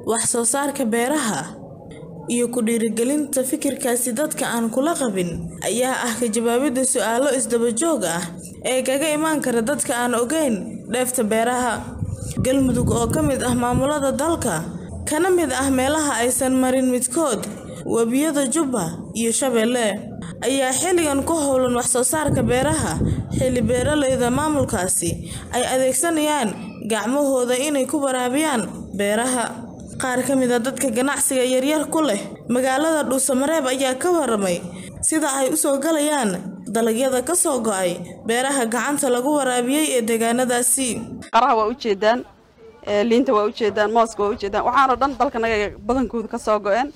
wax soo saarka beeraha iyo ku dhiirigelinta fikirkaasi dadka aan kula qabin ayaa ah ka jawaabidda su'aalo isdaba joog ah ee kaga imaan kara dadka aan ogeyn dheefta beeraha galmudug oo ka mid ah maamulada dalka kana mid ah meelaha aysan marin midkood webiyada jubba iyo shabeelle ayaa xilligan ku howlan wax soo saarka beeraha xilli beeralayda maamulkaasi ay adeegsanayaan gacmahooda inay ku waraabiyaan beeraha qaar ka mid a dadka ganacsiga yaryar ku leh magaalada dhuusamareeb ayaa ka waramay sida ay u soo galayaan dalagyada ka soo go'ay beeraha gacanta lagu waraabiyey ee deegaanadaasi qaraha waa ujeedaan liinta waa ujeedaan mooska waa ujeedaan waxaanoo dhan dalkanaga badankooda ka soo go-een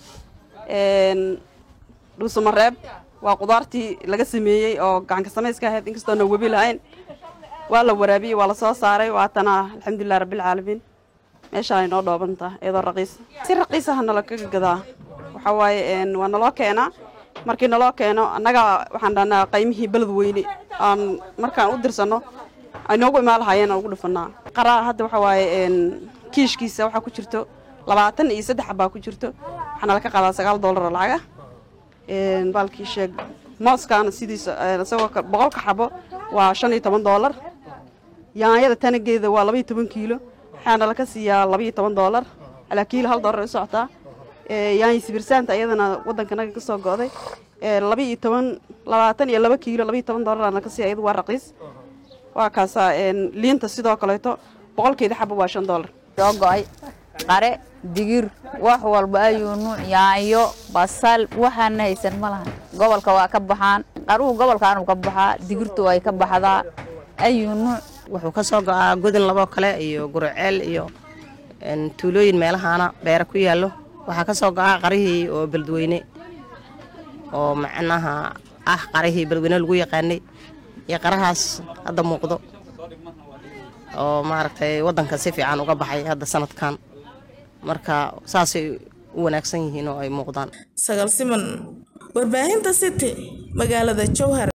dhuusamareeb waa qudaartii laga sameeyey oo gacanka samayska ahayd inkastoona webi lahayn waa la waraabiyey waa lasoo saaray waatana alxamdulilah rabbilcaalamiin meeshaan inoo dhoobantaa iyadoo raqiis si raqiisaha nala kaga gadaa waxaa waaye waa naloo keenaa markii naloo keeno annaga waxaan dhahnaa qaymihii beled weyne aan markaan u dirsanno aynoogu imaan lahaayeen aan ugu dhufanaa qaraa hadda waxaa waaye kiishkiisa waxaa ku jirto labaatan iyo saddex baa ku jirto waxaa nala ka qaadaa sagaal doolar oo lacaga baalkii sheeg mooskaana sidiisa isagoo boqolka xabo waa shan iyo toban doolar yaanyada tanageeda waa laba iyo toban kiilo waxaana laka siiyaa laba iyo toban doolar alaa kiilo hal doolar ay u socotaa yaanyi sibirsaanta iyadana waddankanaga ka soo go'day laba iyo toban labaatan iyo laba kiilo laba iyo toban doolar aan laka siiya iyadu waa raqiis waa kaasaa liinta sidoo kaleeto boqolkeeda xabo waa shan doolar soo go'ay qare digir wax walba ayuu nuuc yaanyo basal waxaana haysan ma lahan gobolka waa ka baxaan qaruhu gobolkaanu ka baxaa digirtu ay ka baxdaa ayuu nuuc wuxuu ka soo go'aa godin laboo kale iyo gurceel iyo tuulooyin meelahaana beera ku yaallo waxaa ka soo go'aa qarihii oo beledweyne oo macnaha ah qarihii beledweyne lagu yaqaanay iyo qarahaas hadda muuqdo oo maaragtay waddanka si fiican uga baxay hadda sanadkan marka saasay u wanaagsan yihiin oo ay muuqdaan sagal siman warbaahinta city magaalada jowhar